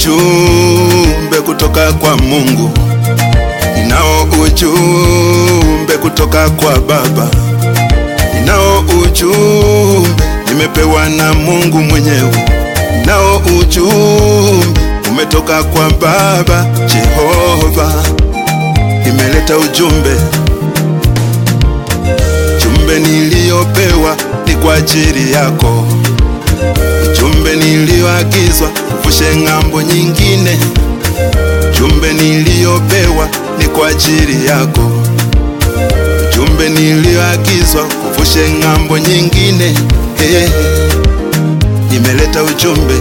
ujumbe kutoka kwa Mungu, ninao ujumbe kutoka kwa Baba, ninao ujumbe nimepewa na Mungu mwenyewe, ninao ujumbe umetoka kwa Baba Jehova, nimeleta ujumbe. Ujumbe niliyopewa ni kwa ajili yako, ujumbe niliyoagizwa uvushe ng'ambo nyingine. Ujumbe niliyopewa ni kwa ajili yako, ujumbe niliyoagizwa uvushe ng'ambo nyingine. Hey, nimeleta ujumbe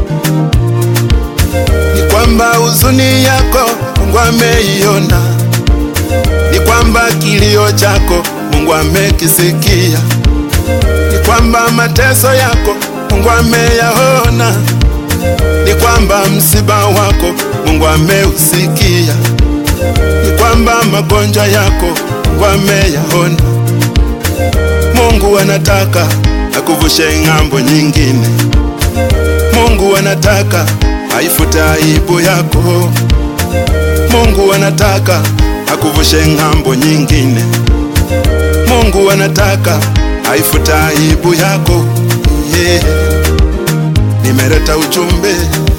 ni kwamba huzuni yako Mungu ameiona, ni kwamba kilio chako Mungu amekisikia, ni kwamba mateso yako Mungu ameyaona, ni kwamba msiba wako Mungu ameusikia, ni kwamba magonjwa yako Mungu ameyaona. Mungu anataka akuvushe ng'ambo nyingine. Mungu anataka aifute aibu yako. Mungu anataka akuvushe ng'ambo nyingine. Mungu anataka aifute aibu yako. Yeah. Nimeleta ujumbe,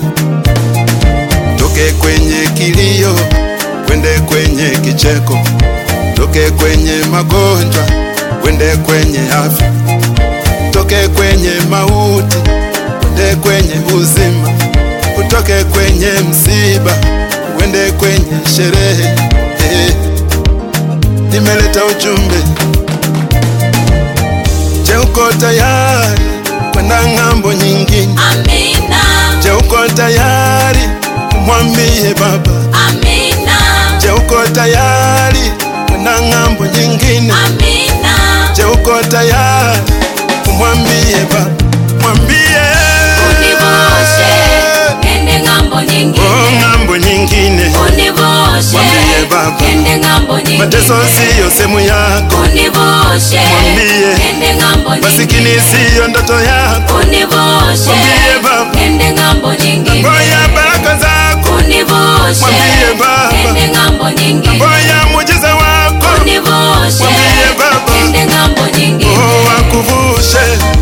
toke kwenye kilio wende kwenye kicheko, toke kwenye magonjwa wende kwenye afya, toke kwenye mauti wende kwenye uzima, utoke kwenye msiba wende kwenye sherehe. Eh, nimeleta ujumbe. Je, uko tayari kwenda ng'ambo nyingine? Amina, Je, uko tayari kumwambie Baba? amina, Je, uko tayari kwenda ng'ambo nyingine? amina, Je, uko tayari kumwambie Baba? Mwambie univushe nende ng'ambo oh, nyingine, ng'ambo nyingine. univushe Mwambie Baba. nende ng'ambo Mateso nyingine, siyo sehemu yako, univushe Mwambie. nende ng'ambo masikini nyingine, siyo ndoto yako. univushe Mwambie Baba. nende ng'ambo nyingine, Ngoya baraka zako, univushe Mwambie Baba. nende ng'ambo nyingine, ngoya muujiza wako, univushe Mwambie Baba. nende ng'ambo nyingine. oh, akuvushe.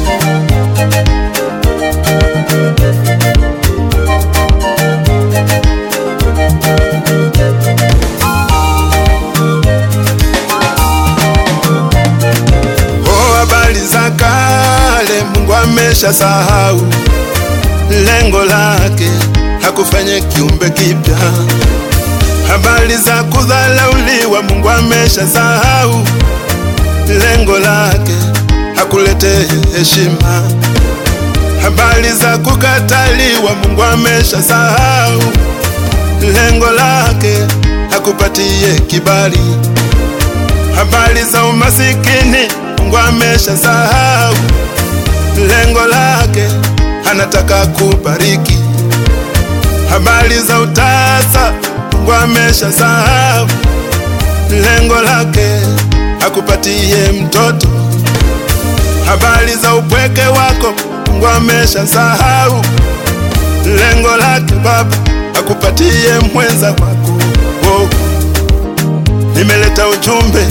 Oh, habari za kale Mungu amesha sahau, lengo lake hakufanye kiumbe kipya. Habari za kudhalauliwa Mungu amesha sahau, lengo lake hakulete heshima. Habari za kukataliwa Mungu amesha sahau, lengo lake hakupatie kibali habari za umasikini Mungu amesha sahau, lengo lake anataka kubariki. Habari za utasa Mungu amesha sahau, lengo lake akupatie mtoto. Habari za upweke wako Mungu amesha sahau, lengo lake Baba akupatie mwenza wako. Oh. Nimeleta ujumbe.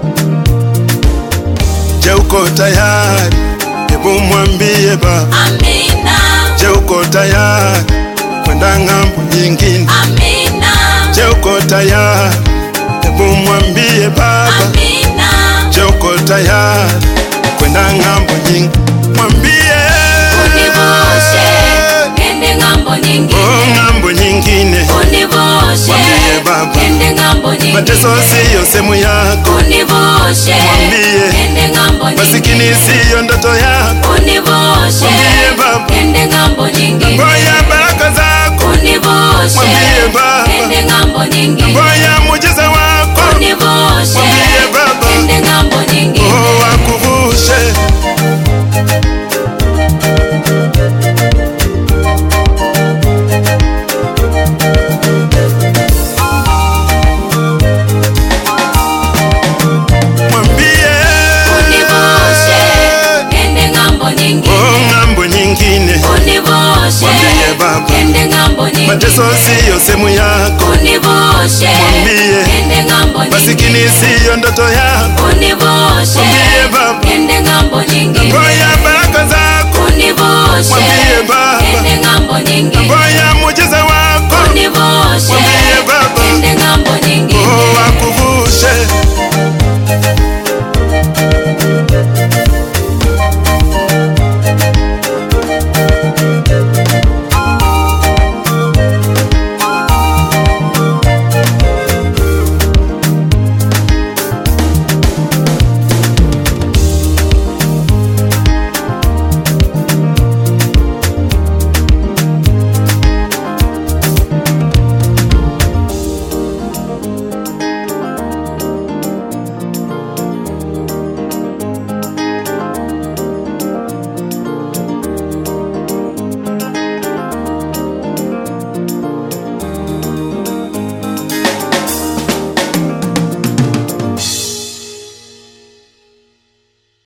Je, uko tayari? Hebu mwambie Baba. Amina, Je, uko tayari kwenda ng'ambo nyingine? amina, Je, uko tayari? Hebu mwambie Baba. amina, Je, uko tayari kwenda ng'ambo nyingine? Mwambie univushe nende ng'ambo oh, nyingine, ng'ambo nyingine. univushe Mwambie Baba. nende ng'ambo Mateso nyingine, siyo sehemu yako, univushe Mwambie. nende ng'ambo masikini nyingine, siyo ndoto yako. univushe Mwambie Baba. nende ng'ambo nyingine, Ngoya baraka zako, univushe Mwambie Baba. nende ng'ambo nyingine, ngoya muujiza wako, univushe Mwambie Baba. nende ng'ambo nyingine. oh, akuvushe. Univushe nende ng'ambo nyingine, oh, ng'ambo nyingine. nyingine. mateso siyo sehemu yako, Univushe Mwambie. niende ng'ambo masikini nyingine. siyo ndoto yako. Univushe Mwambie Baba. niende ng'ambo nyingine. Ngoja baraka zako